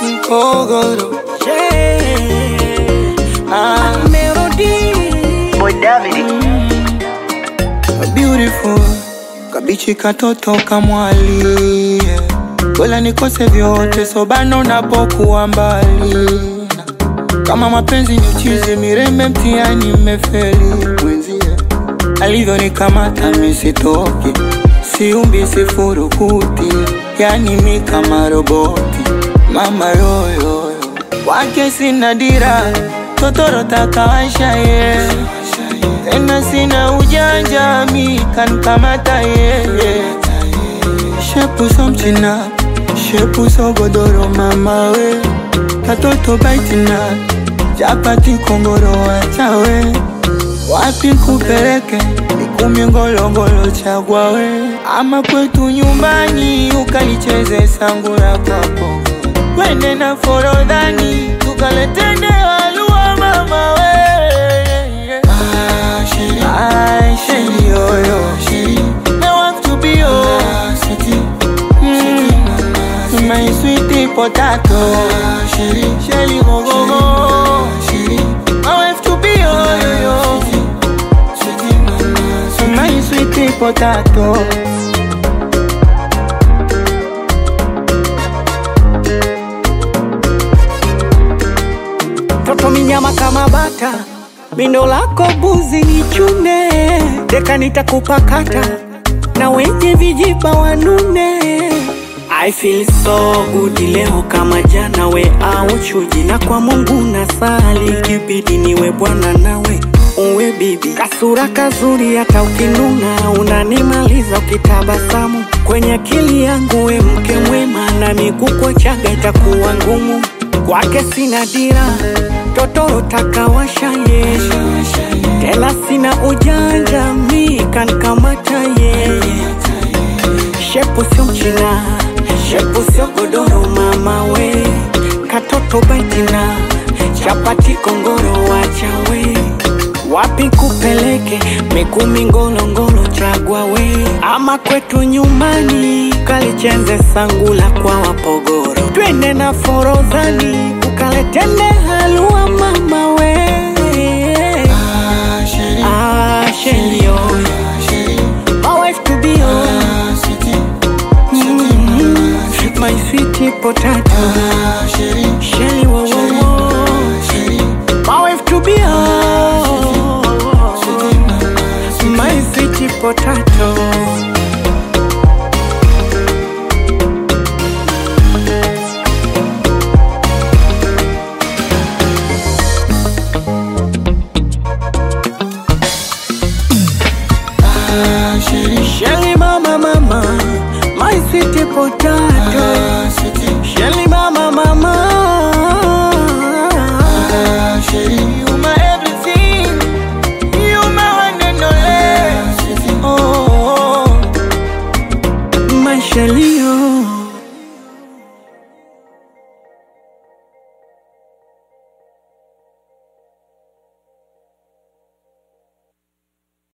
Mkogoro Yeah. ah, Melody. Boy David. beautiful kabichi katoto kamwali yeah. Bora nikose vyote sobano napokuwa mbali kama mapenzi ni uchizi mirembe mtiani mmefeli mwenzie alivyonikamata misitoki siumbi sifurukuti yani mi kama roboti mama yoyoyo wake sina dira totoro takawasha ye tena sina ujanja mi kankamata ye shepu so mchina shepu so godoro mama we katoto baitina chapati kongoro wachawe wapi kupeleke ikumi ngolongolo chagwa we ama kwetu nyumbani ukalicheze sangura kwako kwende na forodhani tukaletende walua mama we Ay, sheri yoyo I want to be your mm, my sweetie potato Shelly go go go I have to be your yo my sweetie potato Toto minyama kama bata, mindo lako buzi ni chune, deka nitakupakata na wenye vijiba wanune. I feel so good leo kama jana, we au chuji, na kwa Mungu nasali, kibidi niwe bwana nawe uwe bibi, kasura kazuri, hata ukinuna unanimaliza ukitabasamu kwenye akili yangu, we mke mwema, na miguu chaga itakuwa ngumu kwake sina dira, totoro takawasha ye, tena sina ujanja, mi kankamata ye, shepu sio mchina, shepu sio godoro, mama we, katoto baitina, chapati kongoro, wachawe wapi kupeleke mikumi ngolongolo chagwa we ama kwetu nyumbani kalichenze sangula kwa wapogoro twende na forodhani ukaletende halua mama we ah, sheli oyo my wife to be oh. mm, my sweet potato sheli wo wo wo my wife to be oh. my sweet potato Shelly mama mama, my sweet potato. Shelly mama mama.